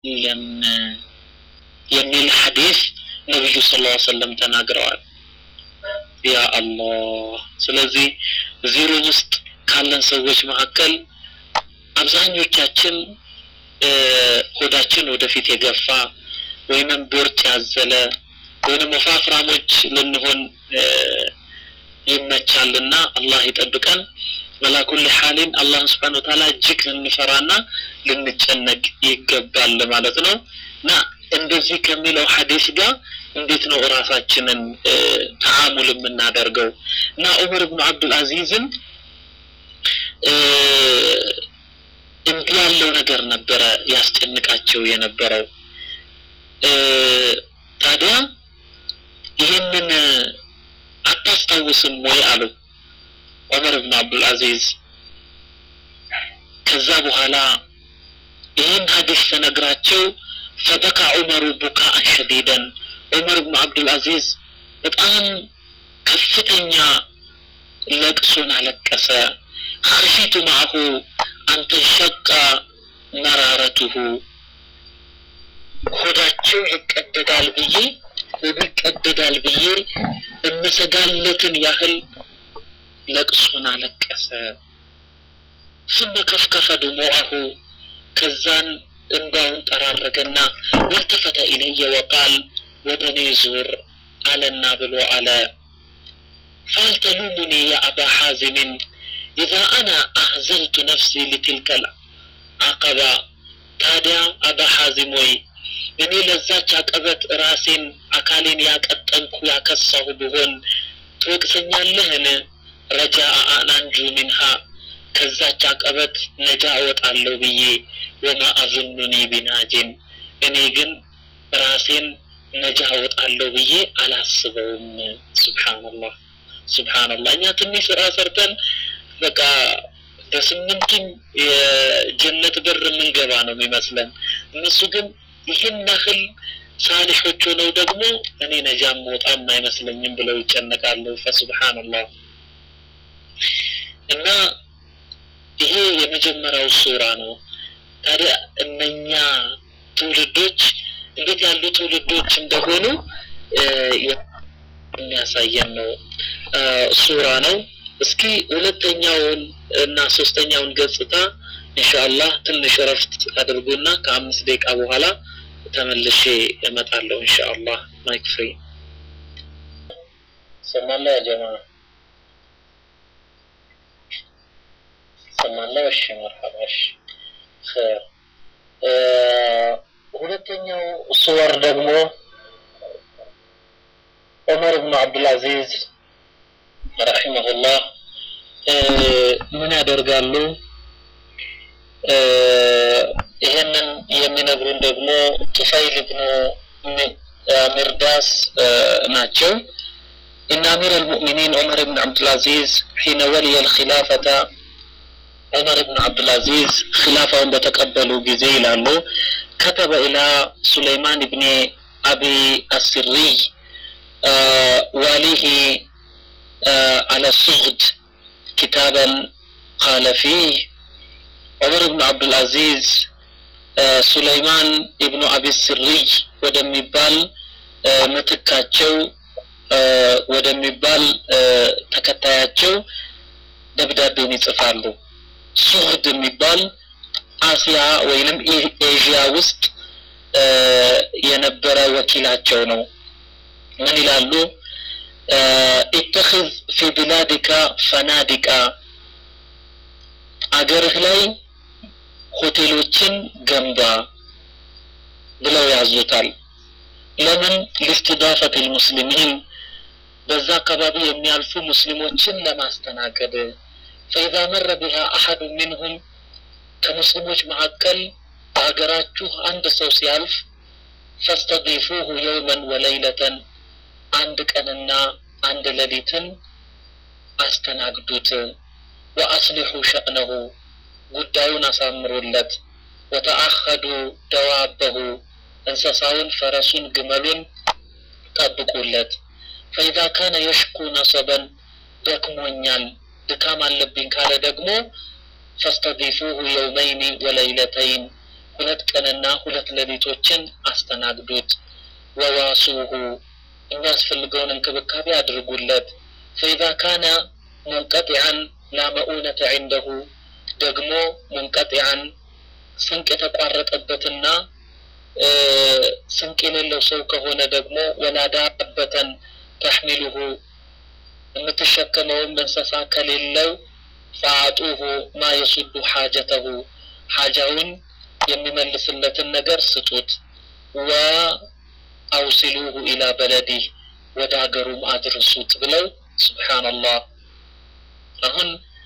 የሚል ሐዲስ ነቢዩ ስ ላ ሰለም ተናግረዋል ያ አላህ ስለዚህ እዚህ ሩም ውስጥ ካለን ሰዎች መካከል አብዛኞቻችን ሆዳችን ወደፊት የገፋ ወይንም ቦርጭ ያዘለ ወይንም ወፋፍራሞች ልንሆን ይመቻልና አላህ ይጠብቀን መላኩል ሐሊን አላህን ስብሓን ወተዓላ እጅግ ልንፈራና ልንጨነቅ ይገባል ማለት ነው እና እንደዚህ ከሚለው ሐዲስ ጋር እንዴት ነው እራሳችንን ተአሙል የምናደርገው እና ዑመር ብኑ አብዱልአዚዝን እንዲህ ያለው ነገር ነበረ ያስጨንቃቸው የነበረው ታዲያ ይህንን አታስታውስም ወይ አሉ ዑመር ብን አብዱልአዚዝ ከዛ በኋላ ይህን ሀዲስ ተነግራቸው ፈበካ ዑመሩ ቡካአን ሸዲደን ዑመር ብን አብዱልአዚዝ በጣም ከፍተኛ ለቅሶን አለቀሰ خشيت معه أن تنشق مرارته ሆዳቸው ይቀደዳል ብዬ ሆዱ ይቀደዳል ብዬ እምሰጋለትን ያህል ለቅሶን አለቀሰ ثم كفكف دموعه ከዛን እንባውን ጠራረገና والتفت إلي وقال ወደኔ ዙር አለና ብሎ አለ فهل تلومني يا أبا حازم إذا أنا أحزنت نفسي لتلك العقبة ታዲያ አባ ሐዚም ወይ እኔ ለዛች አቀበት ራሴን አካሌን ያቀጠንኩ ያከሳሁ ብሆን ትወቅሰኛለህን ረጃ አናንጁ ሚንሃ ከዛች አቀበት ነጃ እወጣለሁ ብዬ ወማ አዙኑኒ ቢናጅን እኔ ግን ራሴን ነጃ እወጣለሁ ብዬ አላስበውም ስብሓንላህ ስብሓንላህ እኛ ትንሽ ስራ ሰርተን በቃ በስምንቱም የጀነት በር የምንገባ ነው የሚመስለን እነሱ ግን ይህን ያህል ሳሊሖች ሆነው ደግሞ እኔ ነጃም መውጣም አይመስለኝም ብለው ይጨነቃሉ ፈስብሓንላህ እና ይሄ የመጀመሪያው ሱራ ነው ታዲያ እነኛ ትውልዶች እንዴት ያሉ ትውልዶች እንደሆኑ የሚያሳየን ነው ሱራ ነው እስኪ ሁለተኛውን እና ሶስተኛውን ገጽታ ኢንሻአላህ ትንሽ እረፍት አድርጉና ከአምስት ደቂቃ በኋላ ተመልሼ እመጣለሁ ኢንሻአላህ ማይክ ፍሪ ሰማላ ያ ጀማ ሰማላ እሺ መርሐባ እሺ ኸይር ሁለተኛው ሱወር ደግሞ ዑመር ብኑ አብዱልአዚዝ ረሒመሁላህ ምን ያደርጋሉ ይህንን የሚነግሩን ደግሞ ጡፈይል ብኑ ሚርዳስ ናቸው إن أمير المؤمنين عمر بن عبد العزيز حين ولي الخلافة عمر بن عبد العزيز خلافة بتقبلوا جزي لانه كتب إلى سليمان بن أبي السري آه واليه آه على الصغد كتابا قال فيه عمر بن عبد العزيز آه سليمان ابن أبي السري ወደሚባል ምትካቸው ወደሚባል ተከታያቸው ደብዳቤን ይጽፋሉ ሱህድ የሚባል አሲያ ወይንም ኤዥያ ውስጥ የነበረ ወኪላቸው ነው ምን ይላሉ ኢተኽዝ ፊ ብላዲካ ፈናዲቃ አገርህ ላይ ሆቴሎችን ገንባ ብለው ያዙታል ለምን ሊስትዳፈት ልሙስሊሚን በዛ አካባቢ የሚያልፉ ሙስሊሞችን ለማስተናገድ ፈኢዛ መረ ቢሃ አሐዱ ሚንሁም ከሙስሊሞች መካከል በሀገራችሁ አንድ ሰው ሲያልፍ ፈስተዲፉሁ የውመን ወለይለተን አንድ ቀንና አንድ ሌሊትን አስተናግዱት ወአስሊሑ ሸእነሁ ጉዳዩን አሳምሩለት ወተአኸዱ ደዋበሁ እንስሳውን ፈረሱን ግመሉን ጠብቁለት ፈኢዛ ካነ የሽኩ ነሰበን ደክሞኛል ድካም አለብኝ ካለ ደግሞ ፈስተዲፉሁ የውመይኒ ወለይለተይን ሁለት ቀንና ሁለት ሌሊቶችን አስተናግዱት። ወዋሱሁ የሚያስፈልገውን እንክብካቤ አድርጉለት። ፈኢዛ ካነ ሙንቀጢዐን ላ መኡነተ ዒንደሁ ደግሞ ሙንቀጢዐን ስንቅ የተቋረጠበትና ስንቅ የሌለው ሰው ከሆነ ደግሞ ወላ ዳበተን ተሕሚሉሁ የምትሸከመውም እንስሳ ከሌለው ፈአጡሁ ማ የሱዱ ሓጀተሁ ሓጃውን የሚመልስለትን ነገር ስጡት። ወአውሲሉሁ ኢላ በለዲህ ወደ ሀገሩም አድርሱት ብለው ሱብሓነላህ። አሁን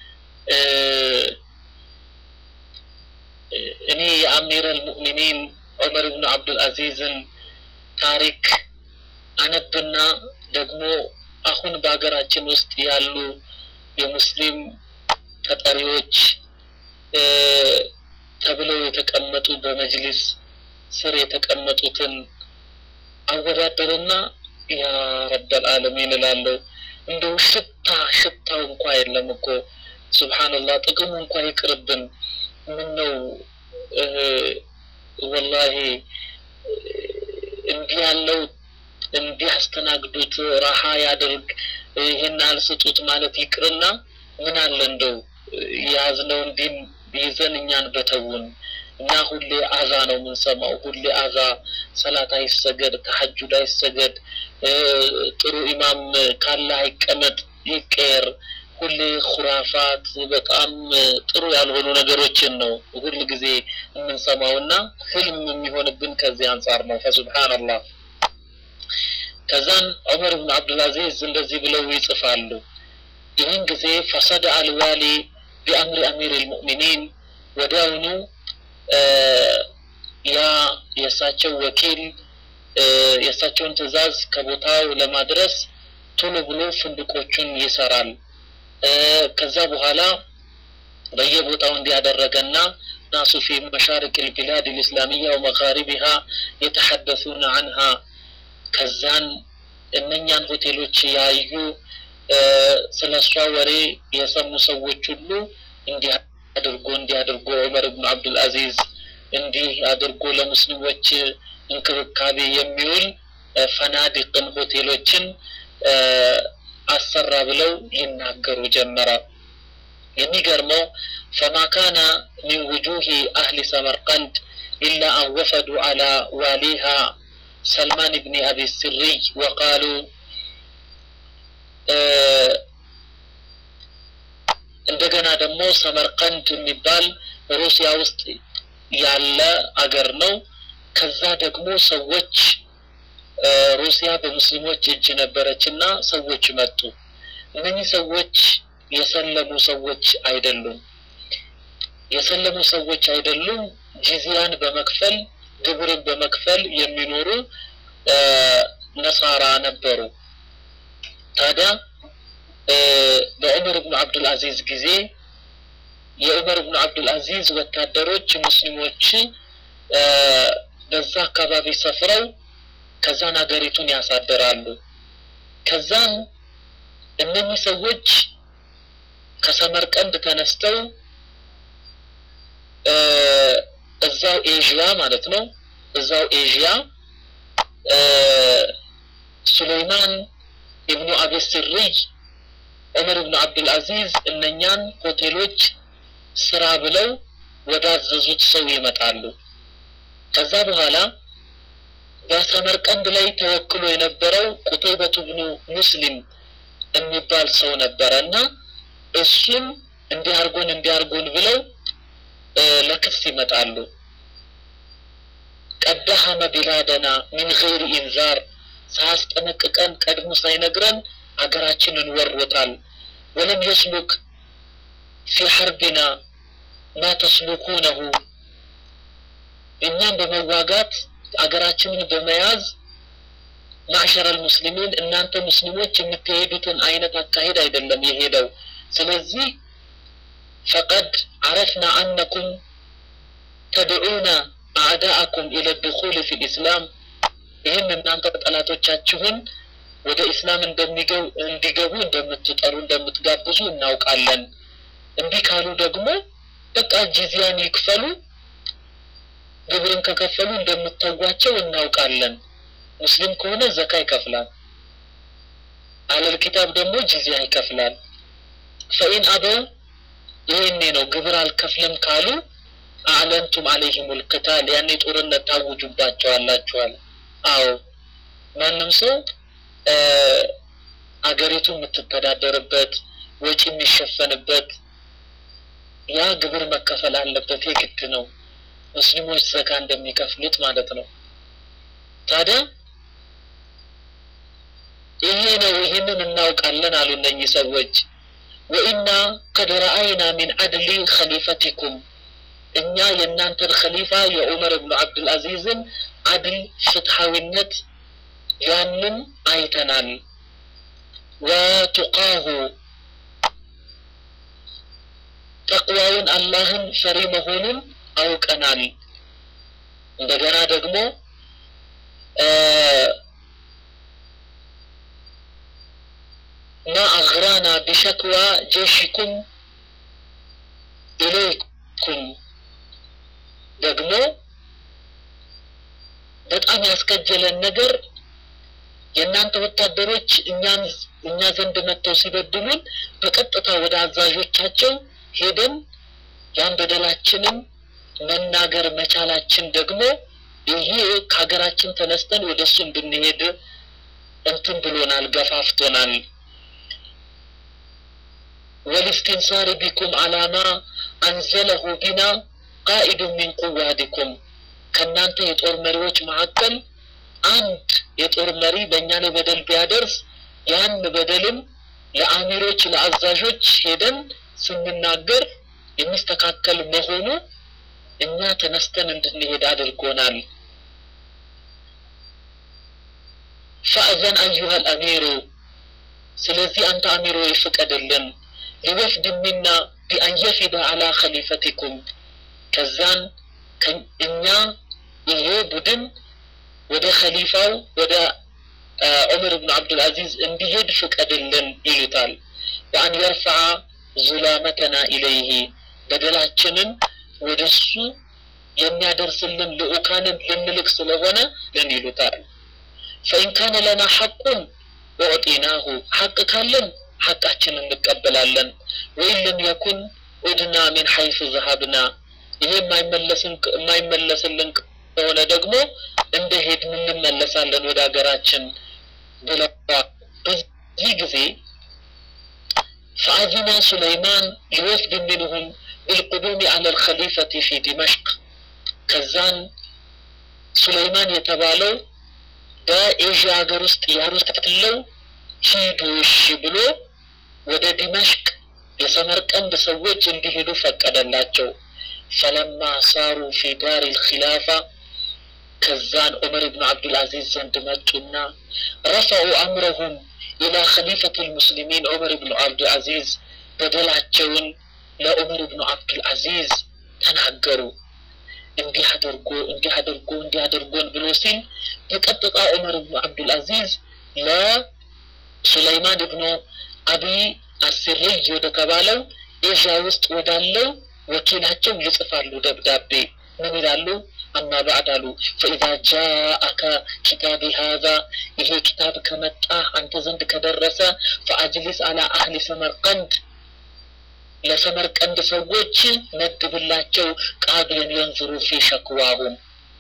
እኔ የአሚር አልሙእሚኒን ዑመር ብኑ አብዱልአዚዝን ታሪክ አነብና ደግሞ አሁን በሀገራችን ውስጥ ያሉ የሙስሊም ተጠሪዎች ተብለው የተቀመጡ በመጅሊስ ስር የተቀመጡትን አወዳደርና ያ ረበል ዓለሚን እላለሁ። እንደው ሽታ ሽታው እንኳ የለም እኮ ሱብሓነላህ። ጥቅሙ እንኳ ይቅርብን። ምን ነው ወላሂ እንዲህ ያለው እንዲህ አስተናግዱት፣ ረሃ ያድርግ፣ ይህን አልስጡት ማለት ይቅርና ምን አለ እንደው የያዝነው እንዲህ ይዘን እኛን በተውን እና ሁሌ አዛ ነው የምንሰማው። ሁሌ አዛ፣ ሰላት አይሰገድ፣ ተሐጁድ አይሰገድ፣ ጥሩ ኢማም ካለ አይቀመጥ፣ ይቀየር። ሁሌ ኩራፋት፣ በጣም ጥሩ ያልሆኑ ነገሮችን ነው ሁል ጊዜ የምንሰማው እና ህልም የሚሆንብን ከዚህ አንጻር ነው። ፈሱብሓነላህ። ከዛን ዑመር ብን አብዱልአዚዝ እንደዚህ ብለው ይጽፋሉ። ይህን ጊዜ ፈሰደ አልዋሊ ቢአምሪ አሚር ልሙእሚኒን ወዲያውኑ ያ የእሳቸው ወኪል የእሳቸውን ትዕዛዝ ከቦታው ለማድረስ ቶሎ ብሎ ፍንድቆቹን ይሰራል። ከዛ በኋላ በየቦታው እንዲያደረገና ናሱ ፊ መሻሪቅ ልቢላድ ልእስላሚያ ወመጋሪቢሃ የተሐደሱነ አንሃ ከዛን እነኛን ሆቴሎች ያዩ ስለ እሷ ወሬ የሰሙ ሰዎች ሁሉ እንዲህ አድርጎ እንዲህ አድርጎ ዑመር ብኑ አብዱልአዚዝ እንዲህ አድርጎ ለሙስሊሞች እንክብካቤ የሚውል ፈናዲቅን ሆቴሎችን አሰራ ብለው ይናገሩ ጀመረ። የሚገርመው ፈማ ካነ ሚን ውጁህ አህሊ ሰመርቀንድ ኢላ አን ወፈዱ አላ ዋሊሃ ሰልማን ብኒ አቢ ስሪይ ወቃሉ እንደገና ደግሞ ሰመርቀንድ የሚባል ሩሲያ ውስጥ ያለ አገር ነው። ከዛ ደግሞ ሰዎች ሩሲያ በሙስሊሞች እጅ ነበረች እና ሰዎች መጡ። እነኚህ ሰዎች የሰለሙ ሰዎች አይደሉም። የሰለሙ ሰዎች አይደሉም። ጂዚያን በመክፈል ግብርን በመክፈል የሚኖሩ ነሳራ ነበሩ። ታዲያ በዑመር ብኑ አብዱልአዚዝ ጊዜ የዑመር ብኑ አብዱልአዚዝ ወታደሮች ሙስሊሞች በዛ አካባቢ ሰፍረው ከዛን ሀገሪቱን ያሳደራሉ። ከዛን እነኚህ ሰዎች ከሰመርቀንድ ተነስተው እዛው ኤዥያ ማለት ነው እዛው ኤዥያ ሱለይማን ኢብኑ አቢ ስሪይ ዑመር ብኑ አብዱልአዚዝ እነኛን ሆቴሎች ስራ ብለው ወዳዘዙት ሰው ይመጣሉ። ከዛ በኋላ በሰመርቀንድ ላይ ተወክሎ የነበረው ቁተይበቱ ብኑ ሙስሊም የሚባል ሰው ነበረ እና እሱም እንዲያርጎን እንዲያርጎን ብለው ለክስ ይመጣሉ። ቀደሐመ ቢላደና ሚን ገይሪ ኢንዛር ሳያስጠነቅቀን ቀድሞ ሳይነግረን አገራችንን ወሮታል። ወለም የስሉክ ፊ ሐርቢና ማ ተስሉኩነሁ እኛም በመዋጋት አገራችንን በመያዝ ማዕሸረል ሙስሊሚን እናንተ ሙስሊሞች የምትሄዱትን አይነት አካሄድ አይደለም የሄደው። ስለዚህ ፈቀድ አረፍና አነኩም ተድዑነ አዕዳአኩም ኢለ ድኹል ፊ ልእስላም ይህም እናንተ ጠላቶቻችሁን ወደ ኢስላም እንዲገቡ እንደምትጠሩ እንደምትጋብዙ እናውቃለን። እንዲህ ካሉ ደግሞ በቃ ጂዚያን ይክፈሉ፣ ግብርን ከከፈሉ እንደምታዋቸው እናውቃለን። ሙስሊም ከሆነ ዘካ ይከፍላል። አለል ኪታብ ደግሞ ጂዚያ ይከፍላል። ፈኢን አበው ይሄኔ ነው ግብር አልከፍልም ካሉ አዕለንቱም አለይሂሙል ቂታል ያኔ ጦርነት ታውጁባቸዋላችኋል። አዎ ማንም ሰው አገሪቱ የምትተዳደርበት ወጪ የሚሸፈንበት ያ ግብር መከፈል አለበት፣ የግድ ነው። ሙስሊሞች ዘካ እንደሚከፍሉት ማለት ነው። ታዲያ ይሄ ነው ይህንን እናውቃለን አሉ እነኚህ ሰዎች። ወኢና ቀድ ረአይና ሚን አድሊ ኸሊፈቲኩም እኛ የእናንተን ኸሊፋ የዑመር ብኑ አብዱልአዚዝን አድል ፍትሐዊነት ያንን አይተናል። ወቱቃሁ ተቅዋውን አላህን ፈሪ መሆኑን አውቀናል። እንደገና ደግሞ ማ አግራና ቢሸክዋ ጀሽኩም ኢለይኩም ደግሞ በጣም ያስከጀለን ነገር የእናንተ ወታደሮች እኛን እኛ ዘንድ መጥተው ሲበድሉን በቀጥታ ወደ አዛዦቻቸው ሄደን ያን በደላችንን መናገር መቻላችን ደግሞ ይሄ ከሀገራችን ተነስተን ወደ እሱ እንድንሄድ እንትን ብሎናል፣ ገፋፍቶናል። ወልስቲንሳሪ ቢኩም አላማ አንዘለሁ ቢና ቃኢዱ ሚን ቁዋዲኩም ከእናንተ የጦር መሪዎች መካከል አንድ የጦር መሪ በእኛ ላይ በደል ቢያደርስ ያን በደልም ለአሚሮች ለአዛዦች ሄደን ስንናገር የሚስተካከል መሆኑ እኛ ተነስተን እንድንሄድ አድርጎናል። ፈእዘን አዩሃል አሚሩ ስለዚህ አንተ አሚሮ ይፍቀድልን ሊወፍድ ሚና ቢአን የፊደ አላ ኸሊፈቲኩም ከዛን እኛ ይሄ ቡድን ወደ ኸሊፋው ወደ ዑመር ብን አብዱልአዚዝ እንዲሄድ ፍቀድልን ይሉታል። በአን የርፈዓ ዙላመተና ኢለይህ በደላችንን ወደ እሱ የሚያደርስልን ልኡካንን ልንልክ ስለሆነ ልን ይሉታል። ፈኢን ካነ ለና ሐቁን ወዕጢናሁ ሐቅ ካለን ሐቃችንን እንቀበላለን። ወይን ለም የኩን ኡድና ሚን ሐይሱ ዘሀብና ይሄ የማይመለስልን ከሆነ ደግሞ እንደ ሄድን እንመለሳለን ወደ ሀገራችን ብለዋል። በዚህ ጊዜ ፈአዚና ሱለይማን ሊወፍድ ሚንሁም ቢልቁዱሚ አለ ልከሊፈቲ ፊ ዲመሽቅ ከዛን ሱለይማን የተባለው በኤዥያ ሀገር ውስጥ ያለው ሂዱ እሺ ብሎ ወደ ዲመሽቅ የሰመርቀንድ ሰዎች እንዲሄዱ ፈቀደላቸው። ፈለማ ሳሩ ፊ ዳር ልኪላፋ ከዛን ዑመር ብኑ አብዱልአዚዝ ዘንድ መጡና ረፈዑ አምረሁም ኢላ ኸሊፈት ልሙስሊሚን ዑመር ብኑ አብዱልአዚዝ በደላቸውን ለዑመር ብኑ አብዱልአዚዝ ተናገሩ። እንዲህ አድርጎ እንዲህ አድርጎ እንዲህ አድርጎን ብሎ ሲል በቀጥታ ዑመር ብኑ አብዱልአዚዝ ለሱለይማን ብኑ አቢ አስርይ ወደ ተባለው ኤዥያ ውስጥ ወዳለው ወኪላቸው ይጽፋሉ ደብዳቤ። ምን ይላሉ? አማ ባዕድ አሉ ፈኢዛ ጃአከ ኪታቢ ሃዛ ይሄ ኪታብ ከመጣ አንተ ዘንድ ከደረሰ ፈአጅሊስ አላ አህሊ ሰመርቀንድ ለሰመርቀንድ ሰዎች መድብላቸው ቃዲን የንዝሩ ፊ ሸክዋሁም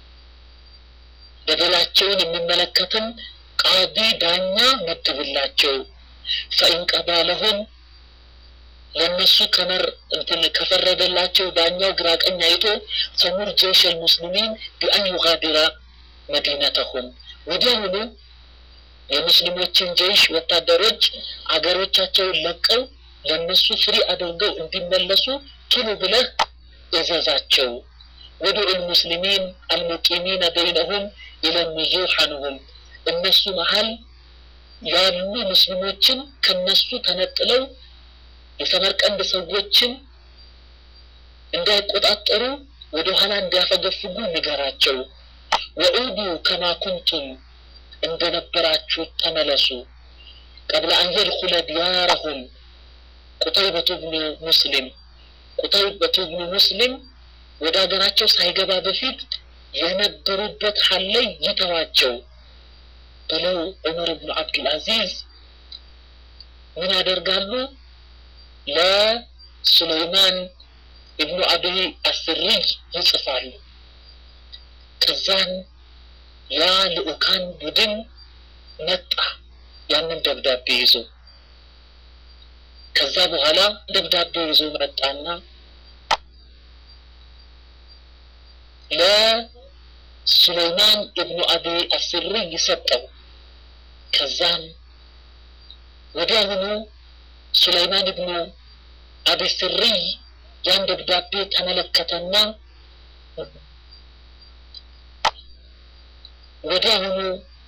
በደላቸውን የሚመለከትን ቃዲ ዳኛ መድብላቸው ፈኢን ቀዳ ለሁም ለእነሱ ከመር እንትን ከፈረደላቸው ዳኛው ግራ ቀኝ አይቶ ሰሙር ጀይሽ ልሙስሊሚን ቢአን ዩጋዲራ መዲነተሁም ወዲያውኑ የሙስሊሞችን ጀይሽ ወታደሮች አገሮቻቸውን ለቀው ለእነሱ ፍሪ አድርገው እንዲመለሱ ቶሎ ብለህ እዘዛቸው። ወድዑ ልሙስሊሚን አልሙቂሚነ በይነሁም ይለምዙ ሐንሁም እነሱ መሀል ያሉ ሙስሊሞችን ከነሱ ተነጥለው የሰመርቀንድ ሰዎችን እንዳይቆጣጠሩ ወደ ኋላ እንዲያፈገፍጉ ንገራቸው። ወዑዱ ከማ ኩንቱም እንደነበራችሁ ተመለሱ። ቀብለ አን የድኹለ ዲያረሁም ቁተይበቱ ብኑ ሙስሊም ቁተይበቱ ብኑ ሙስሊም ወደ ሀገራቸው ሳይገባ በፊት የነበሩበት ሀል ላይ ይተዋቸው ብለው ዑመር ብኑ አብዱልአዚዝ ምን ያደርጋሉ? ለሱለይማን ኢብኑ አቢ አስሪይ ይጽፋሉ። ከዛን ያ ልኡካን ቡድን መጣ ያንን ደብዳቤ ይዞ። ከዛ በኋላ ደብዳቤ ይዞ መጣና ለሱለይማን ኢብኑ አቢ አስሪይ ሰጠው። ከዛም ወዲያውኑ ሱለይማን ኢብኑ አቢ ስሪይ ያን ደብዳቤ ተመለከተና ወዲያውኑ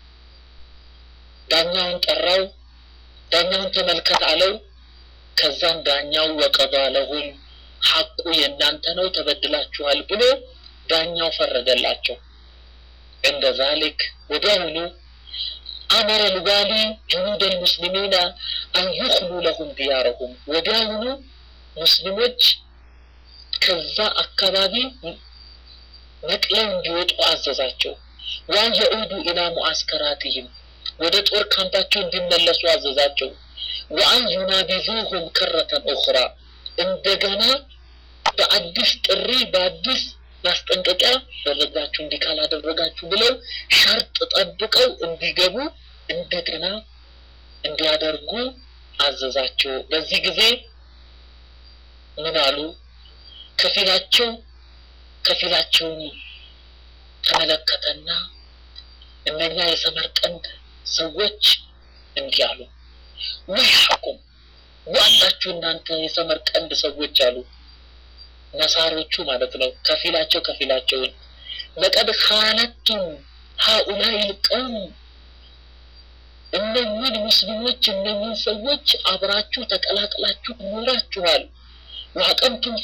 ዳኛውን ጠራው። ዳኛውን ተመልከት አለው። ከዛም ዳኛው ወቀባ ለሁም ሐቁ የእናንተ ነው ተበድላችኋል ብሎ ዳኛው ፈረደላቸው። እንደ ዛሊክ ወዲያውኑ አመረ ልዋሊ ጅኑድ ልሙስሊሚና አን ዩኽሉ ለሁም ዲያረሁም ወዲያውኑ ሙስሊሞች ከዛ አካባቢ ነቅለው እንዲወጡ አዘዛቸው። ዋን የዑዱ ኢላ ሙዓስከራትህም ወደ ጦር ካምፓቸው እንዲመለሱ አዘዛቸው። ወአን ዩናቢዙሁም ከረተን ኡኽራ እንደገና በአዲስ ጥሪ በአዲስ ማስጠንቀቂያ ደረጋችሁ እንዲህ ካላደረጋችሁ ብለው ሸርጥ ጠብቀው እንዲገቡ እንደገና እንዲያደርጉ አዘዛቸው። በዚህ ጊዜ ምን አሉ? ከፊላቸው ከፊላቸውን ተመለከተና እነኛ የሰመርቀንድ ሰዎች እንዲህ አሉ፣ ወይሐኩም ዋላችሁ እናንተ የሰመርቀንድ ሰዎች አሉ። ነሳሮቹ ማለት ነው። ከፊላቸው ከፊላቸውን ለቀድ ካነቱም ሀኡላይ ልቀውም እነኝን ሙስሊሞች እነኝን ሰዎች አብራችሁ ተቀላቅላችሁ ኖራችኋል። ወአቀምቱም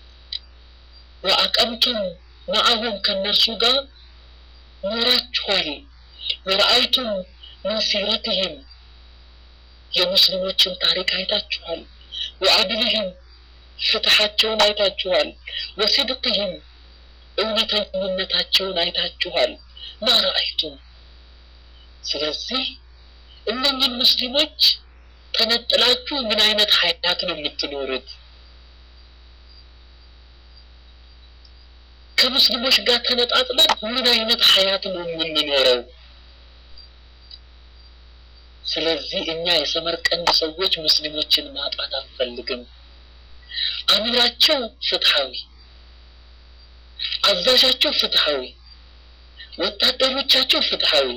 ወአቀምቱም መዓሁም ከእነርሱ ጋር ኖራችኋል። ወረአይቱም ምን ሲረትህም የሙስሊሞችን ታሪክ አይታችኋል። ወአድልህም ፍትሐቸውን አይታችኋል። ወሲድቅህም እውነተኝነታቸውን አይታችኋል። ማረአይቱም ስለዚህ እነኝን ሙስሊሞች ተነጥላችሁ ምን አይነት ሀያት ነው የምትኖሩት? ከሙስሊሞች ጋር ተነጣጥለን ምን አይነት ሀያት ነው የምንኖረው? ስለዚህ እኛ የሰመርቀንድ ሰዎች ሙስሊሞችን ማጣት አንፈልግም። አሚራቸው ፍትሐዊ፣ አዛዣቸው ፍትሐዊ፣ ወታደሮቻቸው ፍትሐዊ።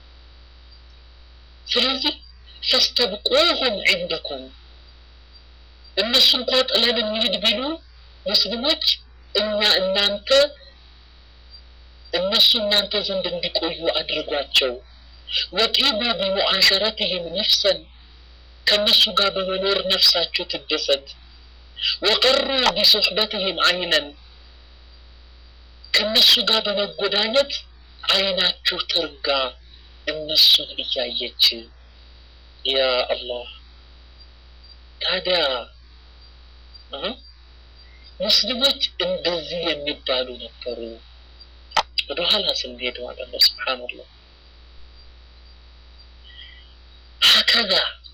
ስለዚህ ፈስተብቁሁም ዒንደኩም እነሱ እንኳ ጥለን እንሂድ ቢሉ ሙስሊሞች እኛ እናንተ እነሱ እናንተ ዘንድ እንዲቆዩ አድርጓቸው። ወጢቡ ቢሙዓሸረትህም ነፍሰን ከእነሱ ጋር በመኖር ነፍሳቸው ትደሰት። ወቀሩ ቢሶሕበትህም አይነን ከእነሱ ጋር በመጎዳኘት አይናችሁ ትርጋ እነሱን እያየች። ያ አላህ ታዲያ ሙስሊሞች እንደዚህ የሚባሉ ነበሩ። ወደኋላ ስንሄድ ማለት ነው። ስብሓንላህ ሀከዛ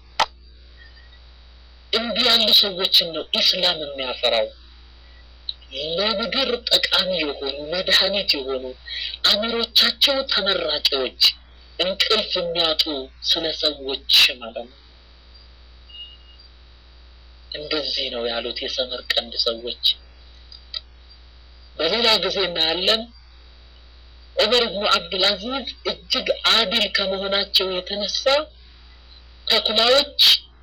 እንዲህ ያሉ ሰዎችን ነው ኢስላም የሚያፈራው። ለምድር ጠቃሚ የሆኑ መድኃኒት የሆኑ አእምሮቻቸው ተመራቂዎች እንቅልፍ የሚያጡ ስለ ሰዎች ማለት ነው። እንደዚህ ነው ያሉት የሰመርቀንድ ሰዎች። በሌላ ጊዜ እናያለን ዑመር ብኑ አብዱልአዚዝ እጅግ አዲል ከመሆናቸው የተነሳ ተኩላዎች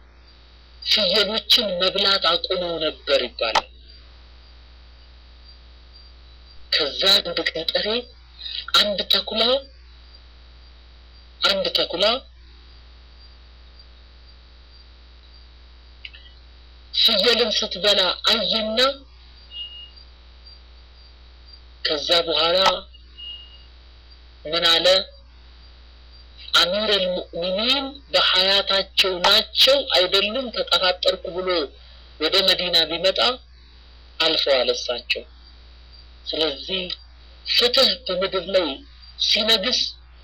ፍየሎችን መብላት አቁመው ነበር ይባላል። ከዛ አንድ ገጠሬ አንድ ተኩላ አንድ ተኩላ ፍየልን ስትበላ አየና ከዛ በኋላ ምን አለ? አሚር አልሙእሚኒን በሀያታቸው ናቸው አይደሉም ተጠራጠርኩ ብሎ ወደ መዲና ቢመጣ አልፈዋል እሳቸው። ስለዚህ ፍትህ በምድር ላይ ሲነግስ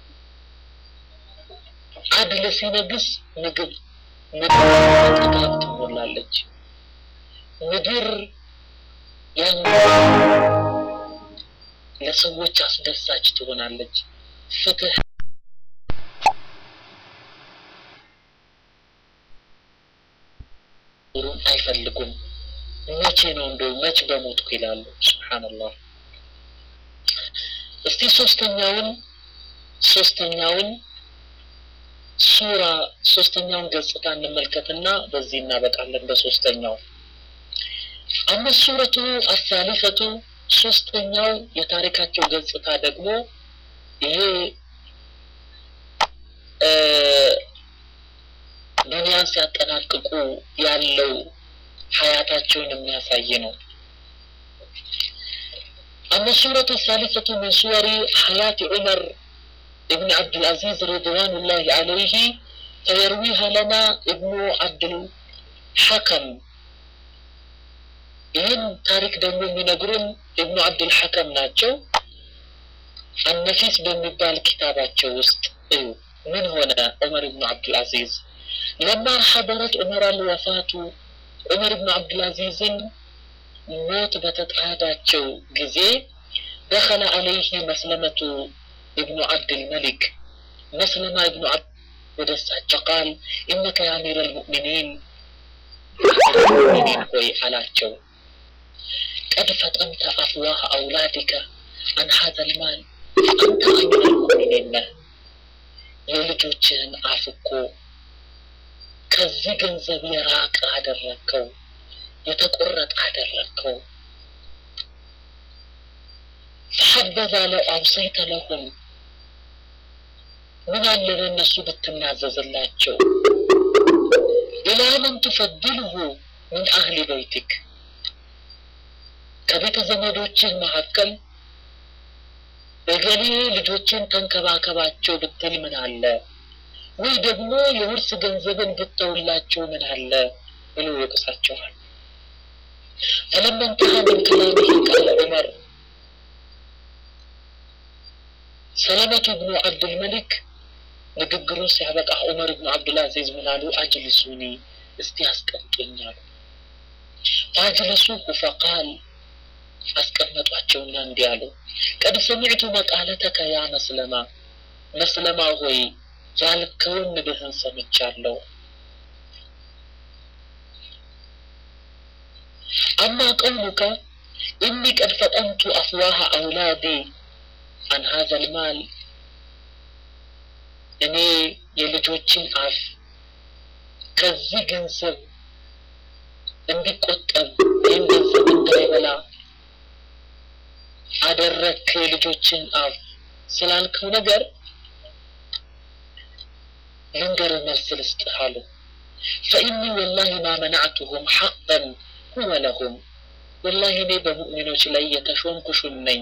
አድል ሲነግስ ምግብ ምድር በጥጋብ ትሞላለች። ምድር ያን ለሰዎች አስደሳች ትሆናለች። ፍትህ አይፈልጉም። መቼ ነው እንደው መች በሞትኩ ይላሉ። ሱብሃንአላህ። እስቲ ሶስተኛውን ሶስተኛውን ሱራ ሶስተኛውን ገጽታ እንመልከትና በዚህ እናበቃለን። በሶስተኛው አመ ሱረቱ አሳሊፈቱ ሶስተኛው የታሪካቸው ገጽታ ደግሞ ይሄ ዱንያን ሲያጠናቅቁ ያለው ሀያታቸውን የሚያሳይ ነው። አመ ሱረቱ ሳሊሰቱ ምን ሱወሪ ሀያት ዑመር ابن عبد العزيز رضوان الله عليه فيرويها لنا ابن عبد الحكم ይህን ታሪክ ደግሞ የሚነግሩን እብኑ አብዱል ሐከም ናቸው። አነፊስ በሚባል ኪታባቸው ውስጥ እዩ ምን ሆነ ዑመር ብኑ አብዱልአዚዝ ለማ ሐደረት ዑመር አልወፋቱ ዑመር ብኑ አብዱልአዚዝን ሞት በተጣዳቸው ጊዜ ደኸለ አለይህ መስለመቱ ابن عبد الملك مسلم ابن عبد ወደ እሳቸው ቃል ኢነከ ያ አሚረ ልሙእሚኒን ሙእሚኒን ሆይ አላቸው ቀድ ፈጠምተ አፍዋህ አውላዲከ አን ሀዘ ልማል አንተ አሚረ ልሙእሚኒን ነህ የልጆችህን አፍ እኮ ከዚህ ገንዘብ የራቀ አደረግከው የተቆረጠ አደረግከው ፈሐበዛ ለው አውሰይተ ለሁም ምን አለ ለእነሱ ብትናዘዝላቸው ኢላ መን ትፈድልሁ ምን አህሊ በይቲክ ከቤተ ዘመዶችህ መካከል እገሌ ልጆችን ተንከባከባቸው ብትል ምን አለ ወይ ደግሞ የውርስ ገንዘብን ብተውላቸው ምን አለ ብሎ ይወቅሳቸዋል ፈለማ እንተሃ ምን ከላሚህ ቃለ ዑመር ሰለመቱ ብኑ አብዱልመሊክ ንግግሩን ሲያበቃ ዑመር ብኑ አብዱልአዚዝ ምን አሉ? አጅልሱኒ እስቲ አስቀምጡኝ አሉ። ፈአጅለሱሁ ፈቃል አስቀመጧቸውና እንዲህ አሉ። ቀድ ሰሚዕቱ መቃለተከ ያ መስለማ መስለማ ሆይ ያልከውን ንግህን ሰምቻለሁ። አማ ቀውሉከ ኢኒ ቀድ ፈጠንቱ አፍዋህ አውላዴ አን ሀዘ ልማል እኔ የልጆችን አፍ ከዚህ ገንዘብ እንዲቆጠብ ይህን ገንዘብ እንዳይበላ አደረግክ የልጆችን አፍ ስላልከው ነገር ልንገርህ መልስ ልስጥህ አሉ። ፈኢኒ ወላሂ ማ መናዕቱሁም ሐቀን ሁወ ለሁም ወላሂ እኔ በሙእሚኖች ላይ የተሾምኩ ሹም ነኝ።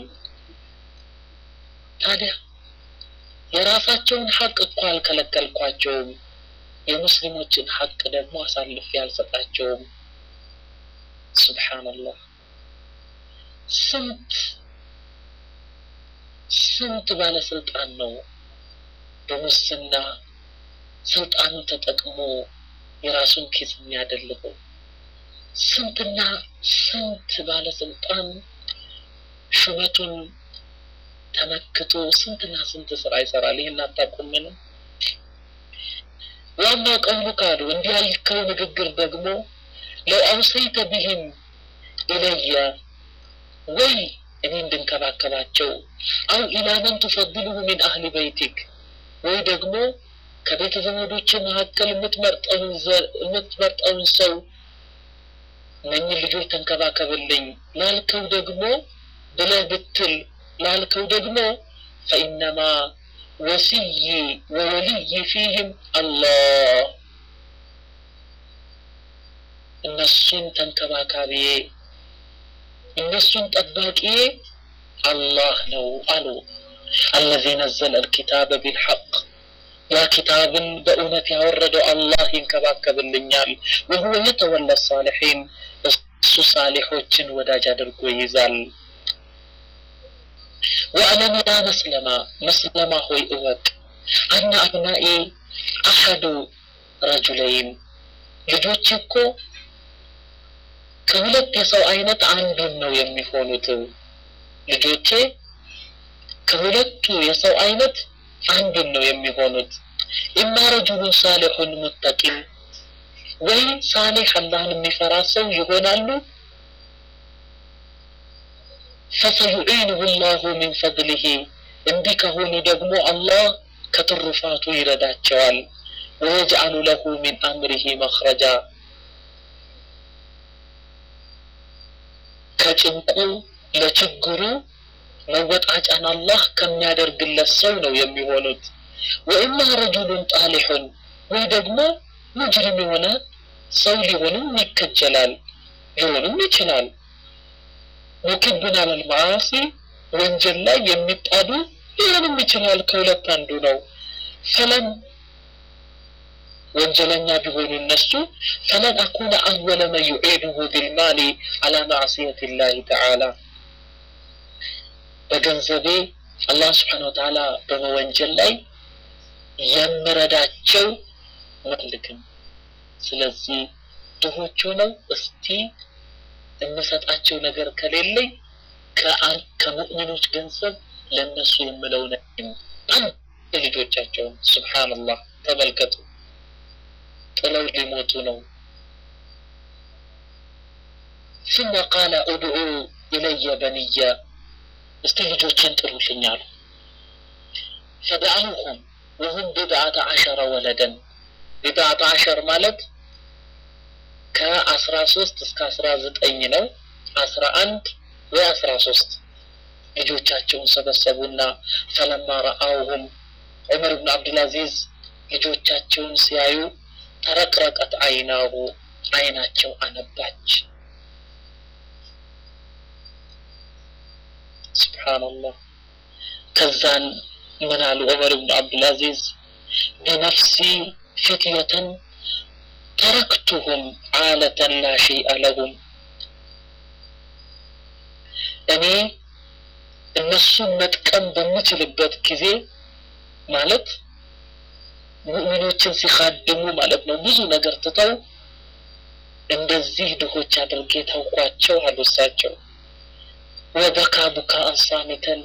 ታዲያ የራሳቸውን ሐቅ እኮ አልከለከልኳቸውም። የሙስሊሞችን ሐቅ ደግሞ አሳልፌ አልሰጣቸውም። ሱብሓነላህ ስንት ስንት ባለስልጣን ነው በሙስና ስልጣኑን ተጠቅሞ የራሱን ኪስ የሚያደልበው? ስንትና ስንት ባለስልጣን ሹመቱን ተመክቶ ስንትና ስንት ስራ ይሰራል። ይህን አታውቁምን? ዋናው ቀውሉ ካሉ እንዲህ ያልከው ንግግር ደግሞ ለው አውሰይተ ቢህም ኢለየ ወይ እኔ እንድንከባከባቸው አው ኢላ መን ትፈድሉሁ ሚን አህሊ በይቲክ ወይ ደግሞ ከቤተ ዘመዶች መካከል የምትመርጠውን ሰው እነኝን ልጆች ተንከባከብልኝ ላልከው ደግሞ ብለህ ብትል ላልከው ደግሞ ፈኢነማ ወስይ ወወልይ ፊህም አላህ እነሱን ተንከባካቢዬ እነሱን ጠባቂዬ አላህ ነው አሉ። አለዚ ነዘለ ልኪታበ ቢልሐቅ ያ ኪታብን በእውነት ያወረደው አላህ ይንከባከብልኛል። ወሁወ የተወለ ሳሊሒን እሱ ሳሊሖችን ወዳጅ አድርጎ ይይዛል። ወአለም ያ መስለማ መስለማ ሆይ እወቅ አነ አብናኢ አሐዱ ረጁለይን ልጆች እኮ ከሁለት የሰው አይነት አንዱን ነው የሚሆኑት ልጆቼ ከሁለቱ የሰው አይነት አንዱን ነው የሚሆኑት ኢማ ረጁሉን ሳሊሑን ሙተቂን ወይ ሳሌሕ አላህን የሚፈራ ሰው ይሆናሉ ፈሰዩዒንሁ ላሁ ሚን ፈድሊሂ እንዲህ ከሆኑ ደግሞ አላህ ከትሩፋቱ ይረዳቸዋል ወየጅዓሉ ለሁ ሚን አምሪሂ መኽረጃ ከጭንቁ ለችግሩ መወጣጫን አላህ ከሚያደርግለት ሰው ነው የሚሆኑት ወኢማ ረጁሉን ጣሊሑን ወይ ደግሞ ሙጅሪም የሆነ ሰው ሊሆንም ይከጀላል ሊሆንም ይችላል ሙክብን አለል መዓሲ ወንጀል ላይ የሚጣዱ ሊሆንም ይችላል ከሁለት አንዱ ነው ፈለን ወንጀለኛ ቢሆኑ እነሱ ፈለን አኩነ አወለ መን ዩዒድሁ ቢልማሊ አላ ማዕስየት ላህ ተዓላ በገንዘቤ አላህ ስብሓን ወተዓላ በመወንጀል ላይ የምረዳቸው መልክም ስለዚህ ድሆች ሆነው እስቲ የምሰጣቸው ነገር ከሌለኝ ከሙእሚኖች ገንዘብ ለእነሱ የምለው አንድ ልጆቻቸውን ስብሓንላህ ተመልከቱ ጥለው ሊሞቱ ነው ثم قال ادعوا إلي بني እስቲ ልጆችን ጥሩልኝ አሉ ፈደአሁም ወሁም ቢድዓተ ዓሸረ ወለደን ቢድዓተ ዓሸር ማለት ከአስራ ሶስት እስከ አስራ ዘጠኝ ነው አስራ አንድ ወይ አስራ ሶስት ልጆቻቸውን ሰበሰቡና ፈለማ ረአውሁም ዑመር ብን አብዱልአዚዝ ልጆቻቸውን ሲያዩ ተረቅረቀት አይናሁ አይናቸው አነባች ስብሓንላህ ከዛን ምን አሉ ዑመር ብን አብዱልአዚዝ በነፍሲ ፊትየተን ተረክቱሁም ዓለተን ላ ሸይአ ለሁም እኔ እነሱን መጥቀም በምችልበት ጊዜ ማለት ሙእሚኖችን ሲካድሙ ማለት ነው ብዙ ነገር ትተው እንደዚህ ድሆች አድርጌ ተውኳቸው አሉ እሳቸው ወበካ ቡካ አንሳሚተን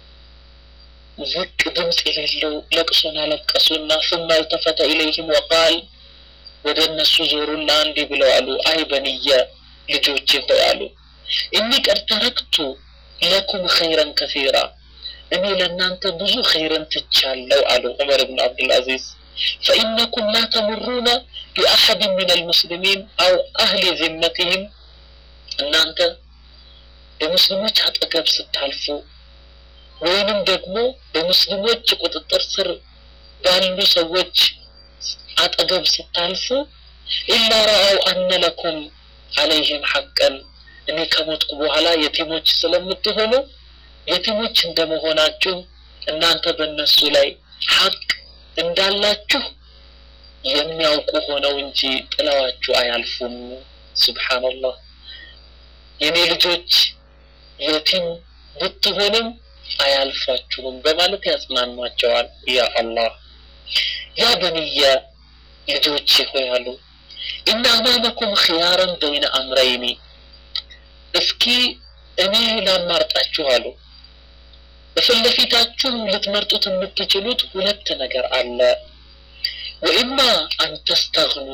ዝቅ ድምፅ የሌለው ለቅሶን አለቀሱና ثم التفت إليهم وقال ወደ እነሱ ዞሩና እንዲህ ብለው አሉ አይ በንየ ልጆቼ ሆይ አሉ እኒ ቀድ ተረክቱ ለኩም ኸይረን ከሲራ እኔ ለእናንተ ብዙ ኸይርን ትቻለው አሉ ዑመር ብን አብዱልአዚዝ فإنكم لا تمرون بأحد من المسلمين أو أهل ذمتهم እናንተ በሙስሊሞች አጠገብ ስታልፉ ወይንም ደግሞ በሙስሊሞች ቁጥጥር ስር ባሉ ሰዎች አጠገብ ስታልፉ ኢላ ረአው አነ ለኩም አለይህም ሐቀን እኔ ከሞትኩ በኋላ የቲሞች ስለምትሆኑ የቲሞች እንደመሆናችሁ እናንተ በእነሱ ላይ ሐቅ እንዳላችሁ የሚያውቁ ሆነው እንጂ ጥለዋችሁ አያልፉም ስብሓንላህ የኔ ልጆች የቲም ብትሆንም አያልፏችሁም በማለት ያጽናኗቸዋል ያ አላህ ያ በንየ ልጆቼ ሆይ አሉ እና አማመኩም ኪያረን በይነ አምረይኒ እስኪ እኔ ላማርጣችሁ አሉ በፊት ለፊታችሁ ልትመርጡት የምትችሉት ሁለት ነገር አለ ወኢማ አን ተስተግኑ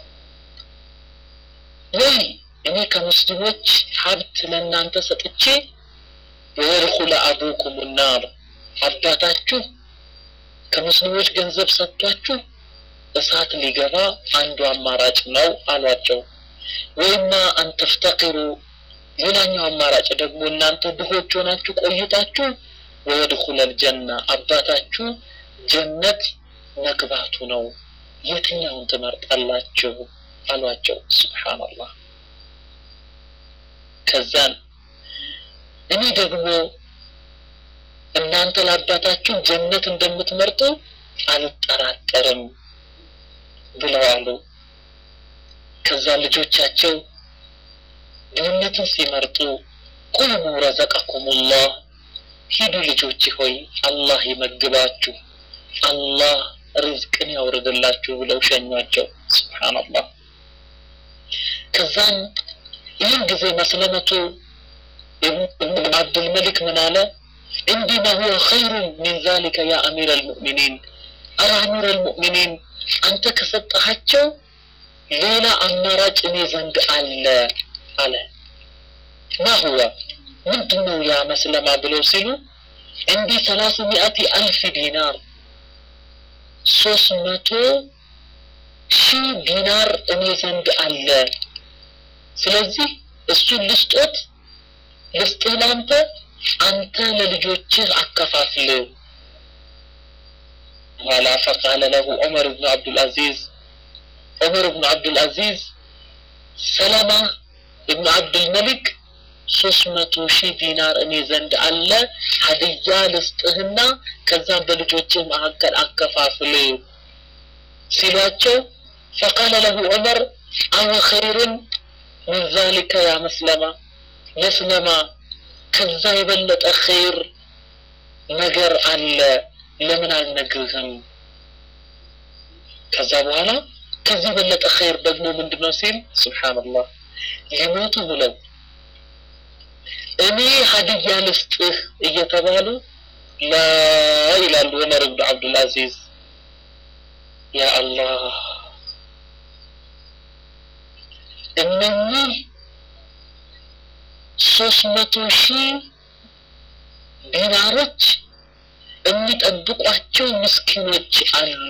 ወይ እኔ ከሙስሊሞች ሀብት ለእናንተ ሰጥቼ ወየድኹለ አቡኩም ናር አባታችሁ ከሙስሊሞች ገንዘብ ሰጥቷችሁ እሳት ሊገባ አንዱ አማራጭ ነው አሏቸው ወይማ አንተፍተቂሩ ሌላኛው አማራጭ ደግሞ እናንተ ድሆች ሆናችሁ ቆይታችሁ ወየድኹለ ልጀና አባታችሁ ጀነት መግባቱ ነው የትኛውን ትመርጣላችሁ አሏቸው ስብሓንላህ ከዛን እኔ ደግሞ እናንተ ለአባታችሁ ጀነት እንደምትመርጡ አልጠራጠርም ብለው አሉ ከዛ ልጆቻቸው ድህነትን ሲመርጡ ቁሙ ረዘቀኩሙላህ ሂዱ ልጆች ሆይ አላህ ይመግባችሁ፣ አላህ ርዝቅን ያውርድላችሁ ብለው ሸኟቸው። ሱብሓነላህ። ከዛም ይህን ጊዜ መስለመቱ ኢብኑ አብዱልመሊክ ምን አለ? እንዲማ ሁወ ኸይሩ ሚን ዛሊከ ያ አሚር አልሙእሚኒን፣ አረ አሚር አልሙእሚኒን አንተ ከሰጠሃቸው ሌላ አማራጭ እኔ ዘንድ አለ አለ። ማ ሁወ ምንድን ነው ያ መስለማ ብለው ሲሉ እንዲህ ሰላሱ ሚአቲ አልፍ ዲናር ሶስት መቶ ሺህ ዲናር እኔ ዘንድ አለ። ስለዚህ እሱን ልስጦት ልስጥህ ለአንተ አንተ ለልጆችህ አከፋፍል። ኋላ ፈቃለ ለሁ ዑመር ብኑ አብዱልአዚዝ ዑመር ብኑ አብዱልአዚዝ ሰለማ እብኑ አብዱልመሊክ ሶስት መቶ ሺህ ዲናር እኔ ዘንድ አለ ሀዲያ ልስጥህና ከዛም በልጆችህ መካከል አከፋፍል ሲሏቸው ፈቃለ ለሁ ዑመር አወ ኸይሩን ምን ዛሊከ ያ መስለማ መስለማ ከዛ የበለጠ ኸይር ነገር አለ ለምን አልነግርህም? ከዛ በኋላ ከዚህ የበለጠ ኸይር ደግሞ ምንድን ነው ሲል ሱብሓነላህ ሊሞቱ ብለው እኔ ሀዲያ ልስጥህ እየተባሉ ላ ይላሉ ዑመር ብኑ አብዱልአዚዝ ያ አላህ እነኚህ ሶስት መቶ ሺህ ዲናሮች የሚጠብቋቸው ምስኪኖች አሉ።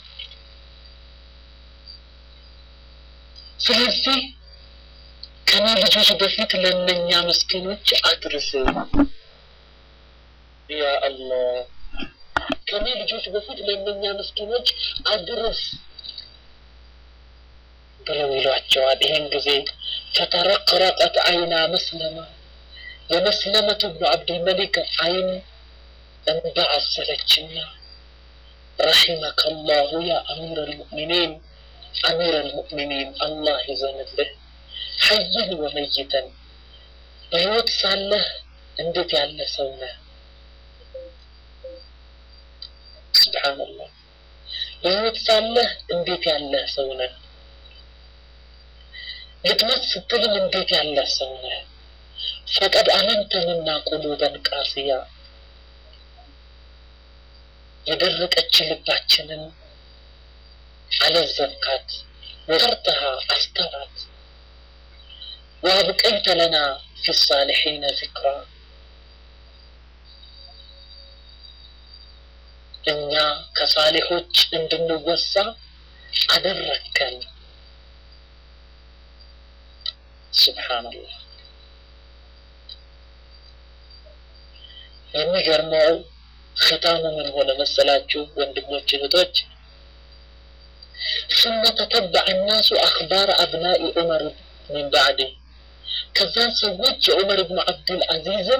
ስለዚህ ከኔ ልጆች በፊት ለእነኛ ምስኪኖች አድርስ። ያ አላህ ከኔ ልጆች በፊት ለእነኛ ምስኪኖች አድርስ ብለው ይሏቸዋል። ይህን ጊዜ ፈተረቅረቀት አይና መስለማ የመስለመቱ ብኑ አብድልመሊክ አይን እንባ አዘለችና ረሒመከ ላሁ ያ አሚር አልሙእሚኒን አሚር አልሙእሚኒን አላህ ይዘንልህ ሐይን ወመይተን በሕይወት ሳለህ እንዴት ያለ ሰው ነህ ስብሓንላህ በሕይወት ሳለህ እንዴት ያለህ ሰው ነህ ልትሞት ስትልም እንዴት ያለ ሰው ነህ ፈቀድ አመንተንና ቁሉበን ቃስያ የደረቀች ልባችንን አለዘብካት ወቀርተሃ አስተራት ወአብቀይተ ለና ፊ ሳሊሒነ ዚክራ እኛ ከሳሊሖች እንድንወሳ አደረግከን ስብሓንላህ የሚገርመው ختام ምን ሆነ መሰላችሁ ወንድሞች እህቶች ثم تتبع الناس أخبار أبناء عمر من بعده ከዛን ሰዎች የዑመር ብኑ አብዱልአዚዝም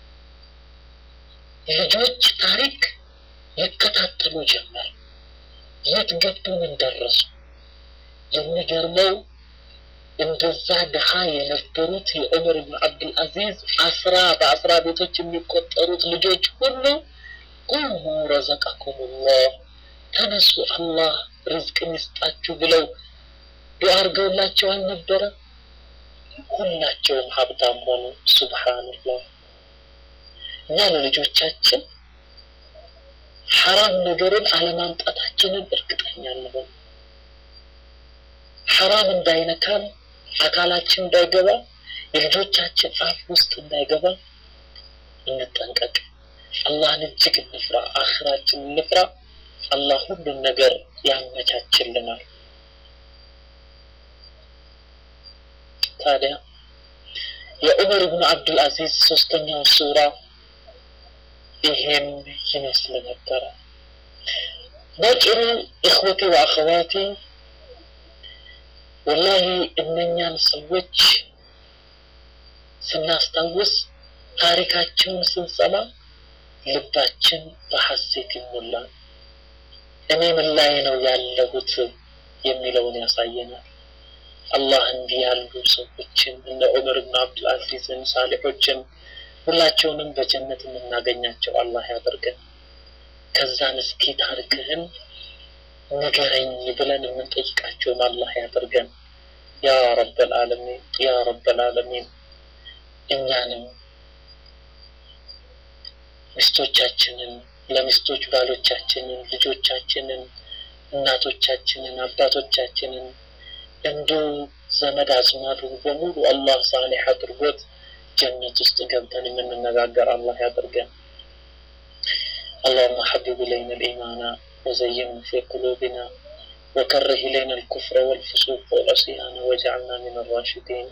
ልጆች ታሪክ ይከታተሉ ጀመር የት ገቡ ምን ደረሱ የሚገርመው እንደዛ ድሃ የነበሩት የዑመር ብን አብዱልአዚዝ አስራ በአስራ ቤቶች የሚቆጠሩት ልጆች ሁሉ ቁሙ ረዘቀኩሙላህ ተነሱ አላህ ርዝቅን ይስጣችሁ ብለው ዱዓ አድርገውላቸው አልነበረ ሁላቸውም ሀብታም ሆኑ ሱብሓንላህ እኛ ለልጆቻችን ሐራም ነገርን አለማምጣታችንን እርግጠኛ እንሆን ሐራም እንዳይነካን አካላችን እንዳይገባ የልጆቻችን አፍ ውስጥ እንዳይገባ እንጠንቀቅ አላህን እጅግ እንፍራ አኽራችን እንፍራ አላህ ሁሉን ነገር ያመቻችልናል ታዲያ የዑመር ብኑ አብዱልአዚዝ ሶስተኛው ሱራ ይሄን ይመስል ነበረ ባጭሩ እኽወቴ ወአኸዋቴ ወላሂ እነኛን ሰዎች ስናስታውስ ታሪካቸውን ስንሰማ ልባችን በሐሴት ይሞላል እኔ ምን ላይ ነው ያለሁት የሚለውን ያሳየናል አላህ እንዲህ ያሉ ሰዎችን እነ ዑመር ብን አብዱልአዚዝን ሳሊሖችን ሁላቸውንም በጀነት የምናገኛቸው አላህ ያደርገን። ከዛን እስኪ ታሪክህን ንገረኝ ብለን የምንጠይቃቸውም አላህ ያደርገን። ያ ረበል ዓለሚን ያ ረበል ዓለሚን እኛንም ሚስቶቻችንን ለሚስቶች ባሎቻችንን ልጆቻችንን እናቶቻችንን አባቶቻችንን እንዲሁም ዘመድ አዝማዱን በሙሉ አላህ ሳሌሕ አድርጎት ጀነት ውስጥ ገብተን የምንነጋገር አላህ ያደርገን። اللهم حبب إلينا الإيمان وزينه في قلوبنا وكره إلينا الكفر والفسوق والعصيان واجعلنا من الراشدين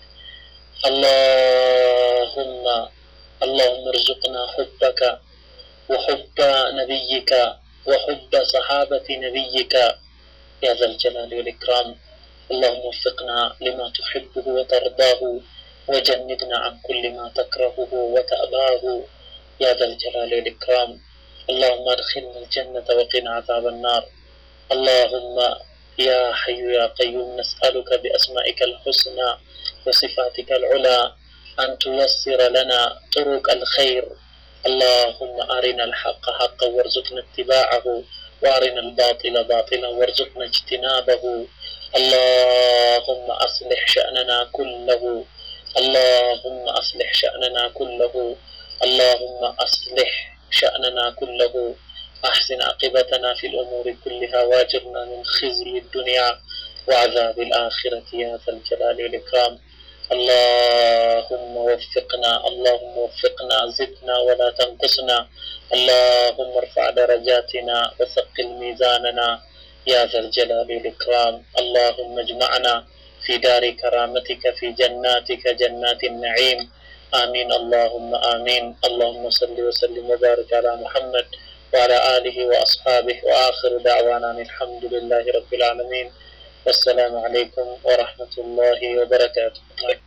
اللهم اللهم ارزقنا حبك وحب نبيك وحب صحابة نبيك يا ذا الجلال والإكرام اللهم وفقنا لما تحبه وترضاه وجنبنا عن كل ما تكرهه وتأباه يا ذا الجلال والإكرام اللهم ادخلنا الجنة وقنا عذاب النار اللهم يا حي يا قيوم نسألك بأسمائك الحسنى وصفاتك العلى أن تيسر لنا طرق الخير اللهم أرنا الحق حقا وارزقنا اتباعه وأرنا الباطل باطلا وارزقنا اجتنابه اللهم أصلح شأننا كله اللهم أصلح شأننا كله اللهم أصلح شأننا كله أحسن عاقبتنا في الأمور كلها واجرنا من خزي الدنيا وعذاب الآخرة يا ذا الجلال والإكرام اللهم وفقنا اللهم وفقنا زدنا ولا تنقصنا اللهم ارفع درجاتنا وثقل ميزاننا يا ذا الجلال والإكرام اللهم اجمعنا في دار كرامتك في جناتك جنات النعيم آمين اللهم آمين اللهم صل وسلم وبارك على محمد وعلى آله وأصحابه وآخر دعوانا الحمد لله رب العالمين والسلام عليكم ورحمة الله وبركاته